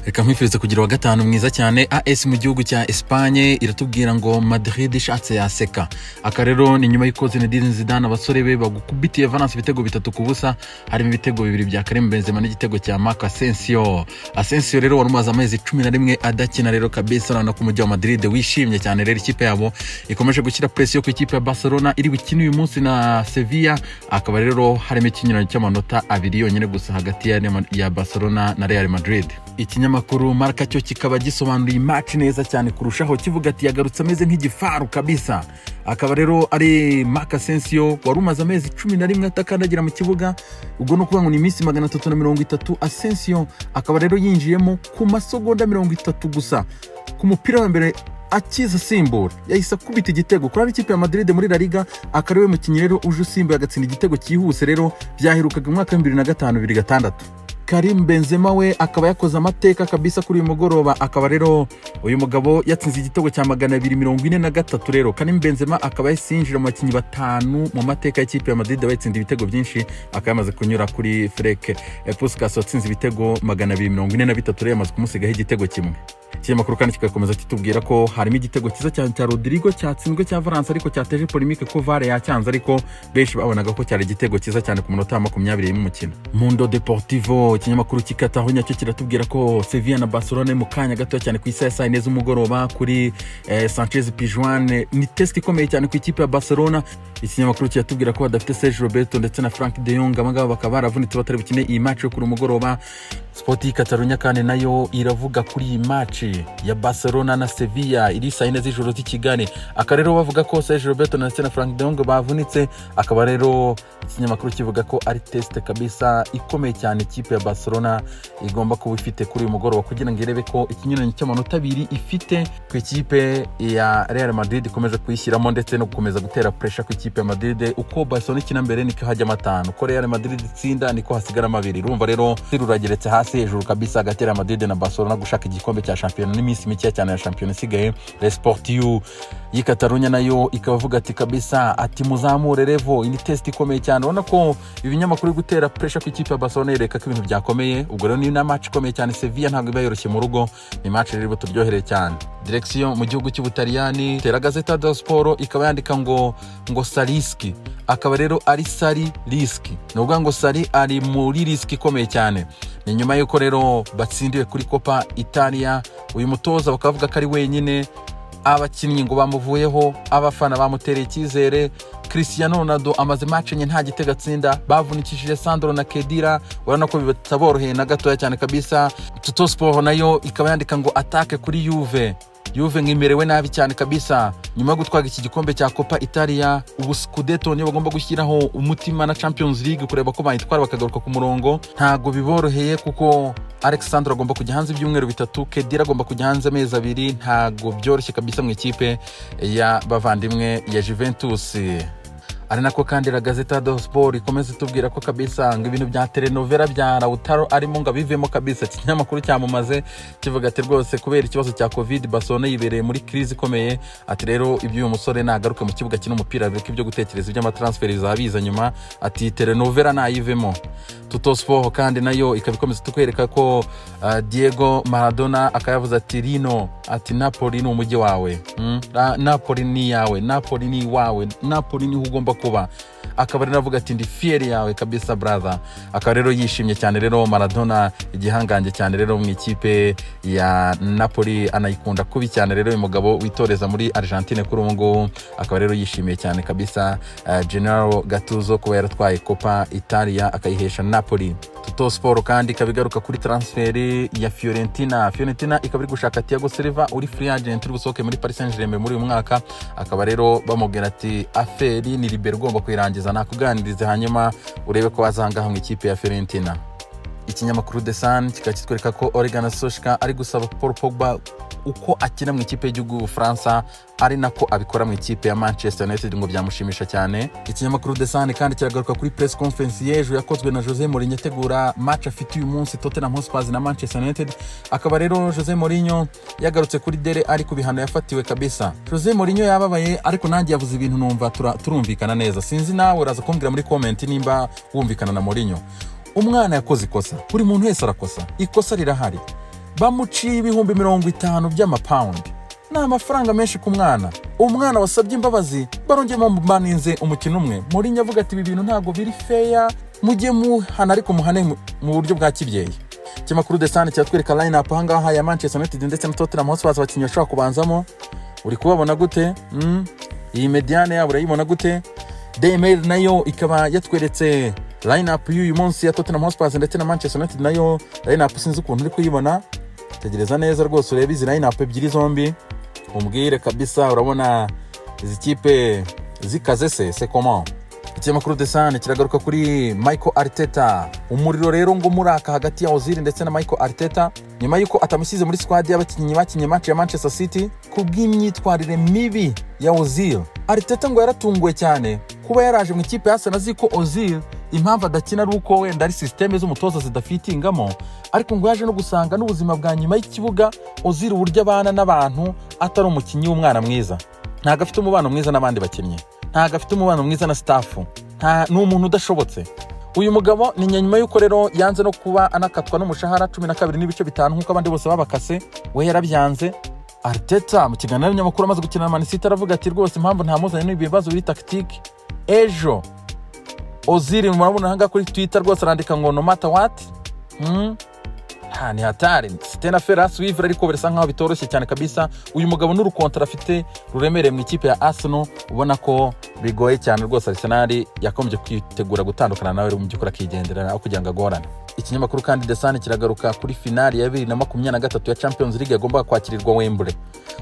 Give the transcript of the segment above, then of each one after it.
nkwifuriza kugira wa gatanu mwiza cyane as mu gihugu cya espanye iratubwira ngo madrid ishatse yaseka aka rero ni nyuma y'uko zinedine zidane abasore be bagukubitiye valence ibitego bitatu ku busa harimo ibitego bibiri bya karim benzema n'igitego cya marc asensio asensio rero wari umaze amezi cumi na rimwe adakina rero kabisa urabona ko umujyi wa madrid wishimye cyane rero ikipe yabo ikomeje gushyira presiyo ku ikipe ya barcelona iri bukine uyu munsi na sevilla akaba rero harimo ikinyuranyo cy'amanota abiri yonyine gusa hagati ya, ya barcelona na real madrid ikinyamakuru marka cyo kikaba gisobanuye imaci neza cyane kurushaho kivuga ati yagarutse ameze nk'igifaru kabisa akaba rero ari marc asensio wari umaze amezi cumi na rimwe atakandagira mu kibuga ubwo ni ukuvuga ngo ni iminsi magana atatu na mirongo itatu asensio akaba rero yinjiyemo ku masegonda mirongo itatu gusa ku mupira wa mbere akiza asimbura yahise akubita igitego kuri ikipe ya madrid muri la liga akaba ariwe mukinnyi rero uje usimbuye agatsinda igitego cyihuse rero byaherukaga umwaka w'ibihumbi bibiri na gatanu bibiri gatandatu karim benzema we akaba yakoze amateka kabisa kuri uyu mugoroba akaba rero uyu mugabo yatsinze igitego cya magana abiri mirongo ine na gatatu rero karim benzema akaba yahise yinjira mu bakinnyi batanu mu mateka y'ikipe ya madrid bayitsinda ibitego byinshi akaba yamaze kunyura kuri freke puskas watsinze ibitego magana abiri mirongo ine na bitatu rero yamaze kumusigaho igitego kimwe ikinyamakuru kandi kigakomeza kitubwira ko harimo igitego cyiza cyane cya rodrigo cyatsinzwe cya valence ariko cyateje polemike ko vare yacyanze ariko benshi babonaga ko cyari igitego cyiza cyane ku munota wa makumyabiri y'umukino mundo deportivo ikinyamakuru kikataho nyacyo kiratubwira ko sevilla na barcelona mu kanya gato cyane ku isaha ya saa yine z'umugoroba kuri eh, sanchez pijuane ni tesite ikomeye cyane ku ikipe ya barcelona ikinyamakuru kiratubwira ko badafite serge roberto ndetse na frank de yong abangaba bakaba baravunitse batari bukine iyi maci yo kuri umugoroba spoti katarunya kandi nayo iravuga kuri iyi maci ya barcelona na sevilla iri saa yine z'ijoro z'i kigali aka rero bavuga ko serge roberto ndetse na frank de yong bavunitse akaba rero ikinyamakuru kivuga ko ari tesite kabisa ikomeye cyane ikipe ya barcelona igomba kuba ifite kuri uyu mugoroba kugira ngo irebe ko ikinyuranyo cy'amanota abiri ifite ku ikipe ya real madrid ikomeje kuyishyiramo ndetse no gukomeza gutera puresha ku ikipe ikipe ya madrid uko barcelona ikina mbere niko hajyamo atanu uko real madrid itsinda niko hasigaramo abiri urumva rero rurageretse hasi hejuru kabisa hagati ya madrid na barcelona gushaka igikombe cya shampiyona n'iminsi mikeya cyane ya shampiyona isigaye resportiu y'ikatarunya nayo ikaba avuga ati kabisa ati muzamure revo ni test ikomeye cyane urabona ko ibinyamakuru biri gutera puresha ku ikipe ya barcelona yereka ko ibintu byakomeye ubwo rero ni na maci ikomeye cyane sevilla ntabwo iba yoroshye mu rugo ni maci rero turyohereye cyane direkisiyo mu gihugu cy'ubutaliyani tera gazeta do siporo ikaba yandika ngo ngo sarisiki akaba rero ari sari risiki ni ukuvuga ngo sari ari muri risiki ikomeye cyane ni nyuma y'uko rero batsindiwe kuri kopa italiya uyu mutoza bakavuga ko ari wenyine abakinnyi ngo bamuvuyeho abafana bamutereye icyizere christian ronaldo amaze match enye nta gitego atsinda bavunikishije sandro na kedira urabona ko bitaboroheye na gatoya cyane kabisa tuto siporo nayo ikaba yandika ngo atake kuri yuve yuve nkimerewe nabi cyane kabisa nyuma yo gutwaga iki gikombe cya copa italia ubu scudeto niyo bagomba gushyiraho umutima na champions league kureba ko bayitwara bakagaruka ku murongo ntabwo biboroheye kuko alexandre agomba kujya hanze ibyumweru bitatu kedira agomba kujya hanze amezi abiri ntabwo byoroshye kabisa mu ikipe ya bavandimwe ya juventus ari nako kandi la gazeta do sport ikomeza itubwira ko kabisa ngo ibintu bya telenovela bya lautaro arimo ngo abivemo kabisa ikinyamakuru cyamamaze kivuga ati rwose kubera ikibazo cya covid barcelona yibereye muri crise ikomeye ati rero ibyo uyu musore nagaruke mu kibuga kino umupira bireke ibyo gutekereza iby'amatransferi bizaba biza nyuma ati telenovela nayivemo tuto sport kandi nayo ikaba ikomeza tukwereka ko uh, diego maradona akaba yavuze ati rino ati napoli ni umujyi wawe mm? napoli ni iyawe napoli ni iwawe napoli niho ugomba kuba akaba rero avuga ati ndi fiyeri yawe kabisa brother akaba rero yishimye cyane rero maradona igihangange cyane rero mu ikipe ya napoli anayikunda kubi cyane rero uyu mugabo witoreza muri argentine kuri ubu ngubu akaba rero yishimiye cyane kabisa uh, general gatuzo kuba yaratwaye copa italia akayihesha napoli tuto siporo kandi ikaba igaruka kuri transferi ya fiorentina fiorentina ikaba iri gushaka tiago silva uri free agent uri busohoke muri paris saint germain muri uyu mwaka akaba rero bamubwira ati aferi ni libero ugomba kuyirangiza nakuganirize hanyuma urebe ko wazangaha mu ikipe ya fiorentina ikinyamakuru the sun kikaba kitwereka ko oregon soshka ari gusaba paul pogba uko akina mu ikipe y'igihugu y'ubufaransa ari nako abikora mu ikipe ya manchester united ngo byamushimisha cyane ikinyamakuru the sun kandi kiragaruka kuri press conference y'ejo yakozwe na jose mourinho ategura match afite uyu munsi tottenham hotspurs na manchester united akaba rero jose mourinho yagarutse kuri dere ari ku bihano yafatiwe kabisa jose mourinho yababaye ariko nanjye yavuze ibintu numva turumvikana neza sinzi nawe uraza kumbwira muri comment nimba wumvikana na mourinho umwana yakoze ikosa buri muntu wese arakosa ikosa rirahari bamuciye ibihumbi mirongo itanu by'amapawundi ni amafaranga menshi ku mwana umwana wasabye imbabazi barongeye bamubaninze umukino umwe Mourinho avuga ati ibi bintu ntabwo biri feya mujye muhana ariko muhane mu- mu buryo bwa kibyeyi ikinyamakuru desane kiratwereka line up ahangaha ya manchester united ndetse na tottenham hotspurs abakinnyi bashobora kubanzamo uri kubabona gute Mm. iyi mediane yabo urayibona gute daymail nayo ikaba yatweretse line up y'uyu munsi ya tottenham hotspurs ndetse na manchester united nayo line up sinzi ukuntu uri kuyibona tegereza neza rwose urebe izi line up ebyiri zombi umbwire kabisa urabona izi kipe zikaze se se komo ikinyamakuru desane kiragaruka kuri michael arteta umuriro rero ngo muraka hagati ya oziri ndetse na michael arteta nyuma y'uko atamushyize muri squad y'abakinnyi bakinnye match ya manchester city ku bw'imyitwarire mibi ya ozil arteta ngo yaratunguwe cyane kuba yaraje mu ikipe yasa azi ko ozil impamvu adakina ari uko wenda ari sisiteme z'umutoza zidafitingamo ariko ngo yaje no gusanga n'ubuzima bwa nyuma y'ikibuga ozil uburyo abana n'abantu atari umukinnyi w'umwana mwiza ntabwo afite umubano mwiza n'abandi bakinnyi ntabwo afite umubano mwiza na sitafu nta ni umuntu udashobotse uyu mugabo ni nyuma y'uko rero yanze no kuba anakatwa n'umushahara cumi na kabiri n'ibice bitanu nk'uko abandi bose babakase we yarabyanze arteta mu kiganiro n'abanyamakuru amaze gukina na manisiti aravuga ati rwose impamvu ntamuzanye n'ibi bibazo biri takitike ejo oziri murabona ahangaha kuri twita rwose arandika ngo no mata wati mm? nta ni hatari sitena ferasi wivura ariko birasa nkaho bitoroshye cyane kabisa uyu mugabo n'urukontara afite ruremereye mu ikipe ya arsenal ubona ko bigoye cyane rwose arsenal yakomeje kwitegura gutandukana nawe mu by'ukuri akigenderera aho kugira ngo agorane ikinyamakuru kandi desani kiragaruka kuri finali ya bibiri na makumyabiri na gatatu ya champions league yagombaga kwakirirwa wembure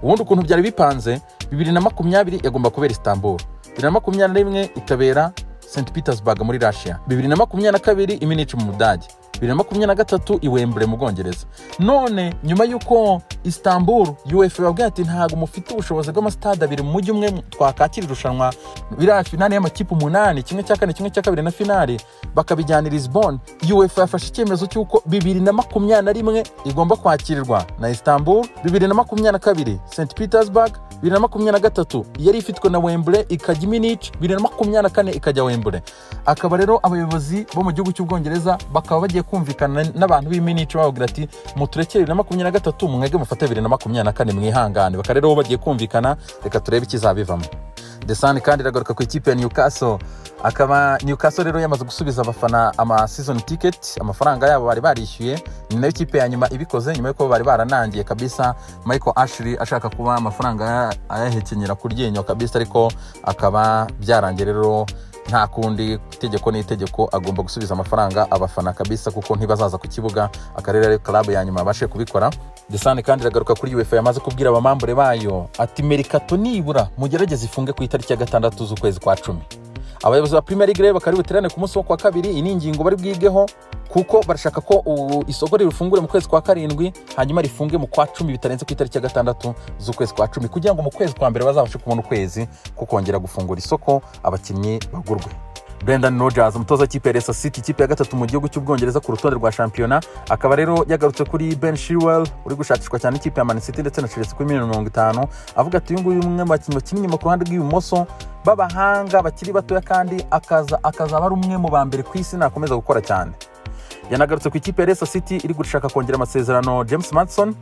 ubundi ukuntu byari bipanze bibiri na makumyabiri yagomba kubera istanbul bibiri na makumyabiri na rimwe ikabera St Petersburg muri Russia bibiri na makumyabiri na kabiri iminici mu Budage bibiri na makumyabiri na gatatu i Wembley mu Bwongereza none nyuma y'uko Istanbul UEFA yababwiye ati ntabwo mufite ubushobozi bw'amasitade abiri mu mujyi umwe twakakira irushanwa biriya finali y'amakipe umunani kimwe cya kane kimwe cya kabiri na finali bakabijyana i Lisbon UEFA yafashe icyemezo cy'uko bibiri na makumyabiri na rimwe igomba kwakirirwa na Istanbul bibiri na makumyabiri na kabiri St Petersburg bibiri na makumyabiri na gatatu yari ifitwe na wembure ikajya iminici bibiri na makumyabiri na kane ikajya wembure akaba rero abayobozi bo mu gihugu cy'ubwongereza bakaba bagiye kumvikana n'abantu b'iminici bababwira ati muturekere bibiri na makumyabiri na gatatu mwege mufate bibiri na makumyabiri na kane mwihangane bakaba rero bagiye kumvikana reka turebe ikizabivamo desani kandi iragaruka ku ikipe ya newcastle akaba newcastle rero yamaze gusubiza abafana ama season ticket amafaranga yabo bari barishyuye ni nayo ikipe ya nyuma ibikoze nyuma y'uko bari baranangiye kabisa michael ashley ashaka kuba amafaranga ya- ayahekenyera ku ryinyo kabisa ariko akaba byarangiye rero nta kundi itegeko n'itegeko agomba gusubiza amafaranga abafana kabisa kuko ntibazaza ku kibuga akarere ari karabu ya nyuma abashe kubikora desani kandi iragaruka kuri uefa yamaze kubwira abamambure bayo ati merikato nibura mugerageze ifunge ku itariki ya gatandatu z'ukwezi kwa cumi abayobozi ba premier league rero bakaba buterane ku munsi wo kwa kabiri iyi ni ingingo bari bwigeho kuko barashaka ko ubu isoko rirufungure mu kwezi kwa karindwi hanyuma rifunge mu kwa cumi bitarenze ku itariki ya gatandatu z'ukwezi kwa cumi kugira ngo mu kwezi kwa mbere bazabashe kubona ukwezi ko kongera gufungura isoko abakinnyi bagurwe brendan rogers umutoza w'ikipe ya Leicester city ikipe ya gatatu mu gihugu cy'ubwongereza ku rutonde rwa shampiyona akaba rero yagarutse kuri ben shirwell uri gushakishwa cyane ikipe ya Man City ndetse na chelsea kuri miliyoni mirongo itanu avuga ati uyu nguyu ni umwe mu bakinnyi bakina inyuma ku ruhande rw'ibumoso b'abahanga bakiri batoya kandi akaza akazaba ari umwe mu ba mbere ku isi nakomeza gukora cyane yanagarutse ku ikipe ya Leicester City iri gushaka kongera amasezerano James Madison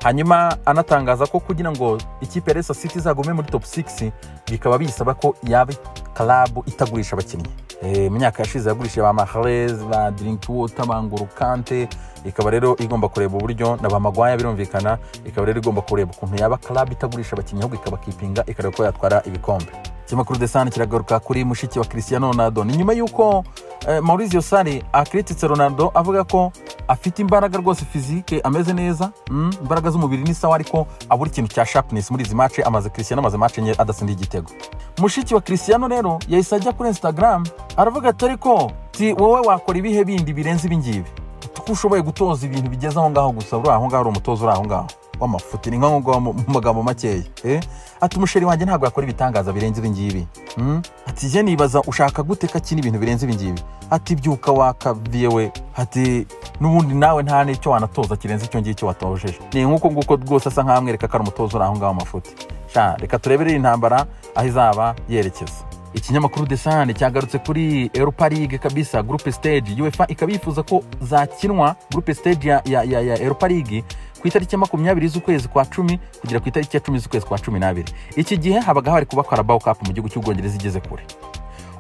hanyuma anatangaza ko kugira ngo ikipe ya Leicester City izagume muri top 6 bikaba bisaba ko yaba club itagurisha abakinnyi Eh, mu myaka yashize yagurishije ba Mahrez ba Drinkwater ba N'Golo Kante ikaba rero igomba kureba uburyo na ba Maguire birumvikana ikaba rero igomba kureba ukuntu yaba club itagurisha abakinnyi ahubwo ikabakipinga ikareba ko yatwara ibikombe ikinyamakuru desani kiragaruka kuri mushiki wa Cristiano Ronaldo ni nyuma y'uko eh, Maurizio Sarri akrititse Ronaldo avuga ko afite imbaraga rwose fizike ameze neza mm, imbaraga z'umubiri ni sawa ariko abura ikintu cya sharpness muri izi match amaze Cristiano amaze match enye adasindiye igitego mushiki wa Cristiano rero yahise ajya kuri Instagram aravuga ati ariko ti wowe wakora ibihe bindi birenze ibingibi ko ushoboye gutoza ibintu bigeze aho ngaho gusa uri aho ngaho uri umutoza uri aho ngaho w'amafuti ni nka ngo mu mu magambo makeya eh? ati umusheri wanjye ntabwo yakora ibitangaza birenze ibi ngibi mm? ati jye nibaza ushaka gute ko akina ibintu birenze ibi ngibi ati byuka wakabiye we ati n'ubundi nawe nta n'icyo wanatoza kirenze icyo ngicyo watojeje ni nk'uko nguko rwose asa nkaho amwereka ko ari umutoza uri aho ngaho amafuti sha reka turebere iyi ntambara aho izaba yerekeza ikinyamakuru desane cyagarutse kuri europa league kabisa groupe stage uefa ikaba yifuza ko zakinwa groupe stage ya, ya, ya, ya europa league ku itariki ya makumyabiri z'ukwezi kwa cumi kugera ku itariki ya cumi z'ukwezi kwa cumi n'abiri iki gihe habaga hari kuba karabaho kapu mu gihugu cy'ubwongereza igeze kure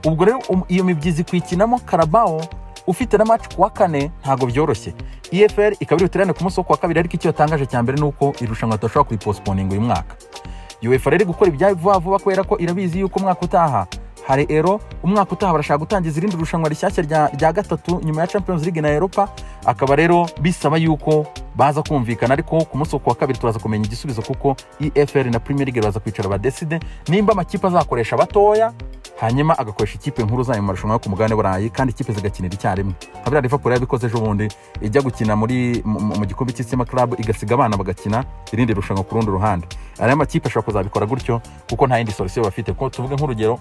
ubwo rero um- iyo mibyizi kuyikinamo karabaho ufite na match ku wa kane ntabwo byoroshye efr ikaba iri buterane ku munsi wo ku wa kabiri ariko icyo yatangaje cya mbere ni uko iri rushanwa tudashobora kuripostponinga uyu mwaka uefa rero iri gukora ibyayo vuba vuba kubera ko irabizi yuko umwaka utaha hari ero umwaka utaha barashaka gutangiza irindi rushanwa rishyashya rya, rya gatatu nyuma ya champions league na europa akaba rero bisaba yuko baza kumvikana ariko ku munsi wo ku wa kabiri turaza kumenya igisubizo kuko efr na premier league baraza kwicara badeside nimba amakipe azakoresha batoya hanyuma agakoresha ikipe nkuru zayo mu marushanwa yo ku mugabane burayi kandi ikipe zigakinira icyarimwe nka biriya liverpool yabikoze ejo bundi ijya gukina muri mu mu- mu gikombe cy'isima club igasiga abana bagakina irindi rushanwa ku rundi ruhande ariya makipe ashobora kuzabikora gutyo kuko nta yindi solusiyo bafite ko tuvuge nk'urugero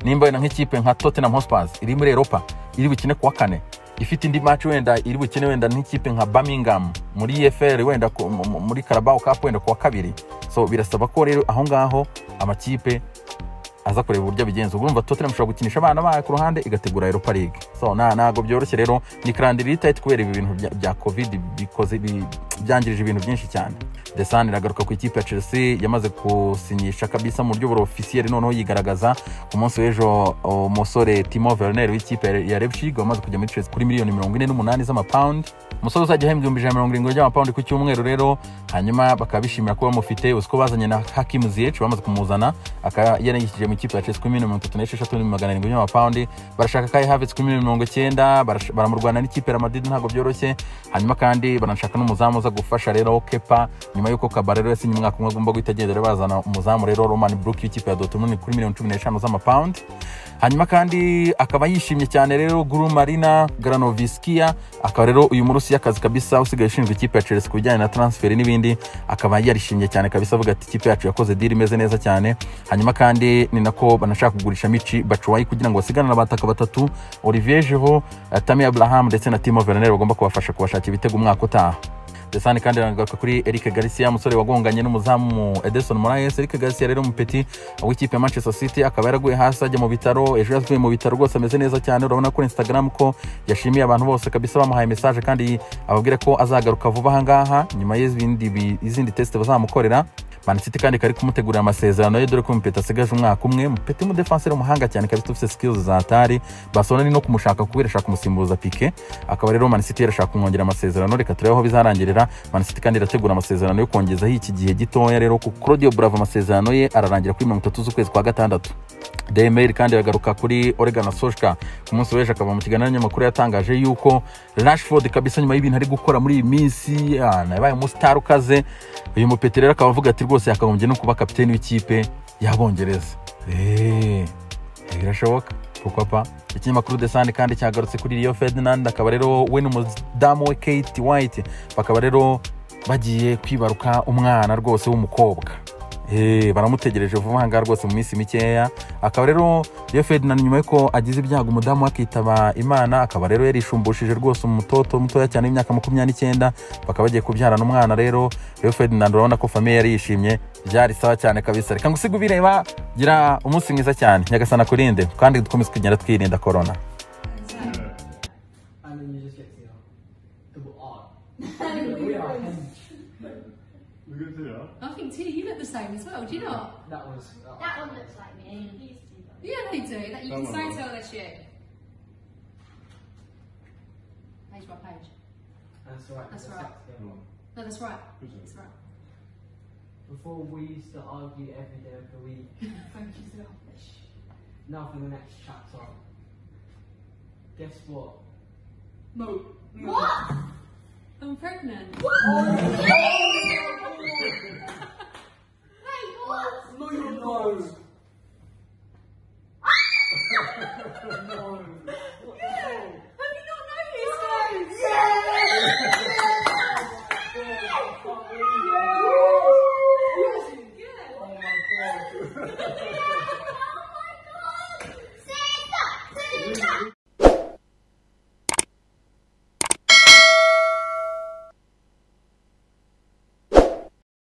nimba wenda nk'ikipe nka tottenham hotspurs iri muri europa iri bukine kuwa kane ifite indi match wenda iri bukine wenda nk'ikipe nka birmingham muri efr wenda ku- mu- mu- muri carabao cup wenda kuwa kabiri so birasaba ko rero aho ngaho amakipe aza kureba uburyo abigenza urumva tottenham ishobora gukinisha abana bayo ku ruhande igategura europa league so na- ntabwo byoroshye rero ni karande iri tight kubera ibi bintu bya, bya covid bikoze bi- byangirije ibintu byinshi cyane desan iragaruka ku ikipe ya chelsea yamaze gusinyisha kabisa mu buryo burofisiyeri noneho yigaragaza ku munsi w'ejo umusore timo verner w'ikipe ya- ya repshig wamaze kujya muri chelsea kuri miliyoni mirongo ine n'umunani z'amapawundi umusore uzajya ahembwa ibihumbi ijana na mirongo irindwi by'amapawundi ku cyumweru rero hanyuma bakaba bishimira kuba bamufite uzi ko bazanye na hakimu ziyeci bamaze kumuzana akaba yarayishyije mu ikipe ya chelsea kuri miliyoni mirongo itatu n'esheshatu n'ibihumbi magana arindwi by'amapawundi barashaka kai havitsi kuri miliyoni mirongo icyenda barash- baramurwana n'ikipe ya madrid ntabwo byoroshye hanyuma kandi baranashaka n'umuzamu uza gufasha rero kepa nyuma y'uko kabarero yasinye umwaka umwe agomba guhita agenda rero bazana umuzamu rero roman brook w'ikipe ya dortmund kuri miliyoni cumi n'eshanu z'amapawundi hanyuma kandi akaba yishimye cyane rero guru marina granovisikia akaba rero uyu murusi y'akazi kabisa usigaye ushinzwe ikipe ya chelsea ku bijyanye na transferi n'ibindi akaba yarishimye cyane kabisa avuga ati ikipe yacu yakoze diri imeze neza cyane hanyuma kandi ni nako banashaka kugurisha mici bacuwayi kugira ngo basigane n'abataka batatu olivier jeho tami abraham ndetse na timo verner bagomba kubafasha kubashakira ibitego umwaka utaha desani kandi iragaruka kuri eric garcia umusore wagonganye n'umuzamu edison moraes eric garcia rero umupeti w'ikipe ya manchester city akaba yaraguye hasi ajya mu bitaro ejo yavuye mu bitaro rwose ameze neza cyane urabona kuri instagram ko yashimiye abantu bose kabisa bamuhaye message kandi ababwira ko azagaruka vuba ahangaha nyuma y'izindi bi- izindi test bazamukorera Man City kandi kari kumutegurira amasezerano ye dore ko Mpeta asigaje umwaka umwe Mpeta umudefanseri umuhanga cyane kabisa ufite skills za atari Barcelona ni no kumushaka kuko irashaka kumusimbuza Pique akaba rero Man City irashaka kumwongera amasezerano reka turebe aho bizarangirira Man City kandi irategura amasezerano yo kongezaho iki gihe gitoya rero ku Claudio Bravo amasezerano ye ararangira kuri mirongo itatu z'ukwezi kwa gatandatu Demel kandi iragaruka kuri Oregon Soshka ku munsi w'ejo akava mu kiganiro n'abanyamakuru yatangaje yuko Rashford kabisa nyuma y'ibintu ari gukora muri iyi minsi ah, yabaye umusitari ukaze uyu mupeti rero akaba avuga ati rwose yakagombye no kuba kapiteni w'ikipe y'abongereza Eh, birashoboka kuko pa ikinyamakuru desani kandi cyagarutse kuri rio ferdinand akaba rero we n'umudamu we kate white bakaba rero bagiye kwibaruka umwana rwose w'umukobwa Eh, baramutegereje vuba ahangaha rwose mu minsi mikeya akaba rero iyo ferdinand nyuma y'uko agize ibyago umudamu we akitaba imana akaba rero yarishumbishije rwose umutoto mutoya cyane w'imyaka makumyabiri n'icyenda bakaba bagiye kubyarana umwana rero rero ferdinand urabona ko famiye yari yishimye byari sawa cyane kabisa reka ngusige ubireba gira umunsi mwiza cyane nyagasana kurinde kandi dukomeze kugenda twirinda korona And then you just get to the R. Double R. Nothing We are hench. We're good to do that. too. You look the same as well. Do you not? That was. That one looks like me. These two don't. Yeah, they do. That you That can one so does. tell this year. Page by page. That's right. That's that's right. it, yeah. Come on. No, that's right. Good job. That's right. Before we used to argue every day of the week. Thank you, sir. Now for the next chapter. Guess what? No. What? I'm pregnant. Wait, what? No, you're not.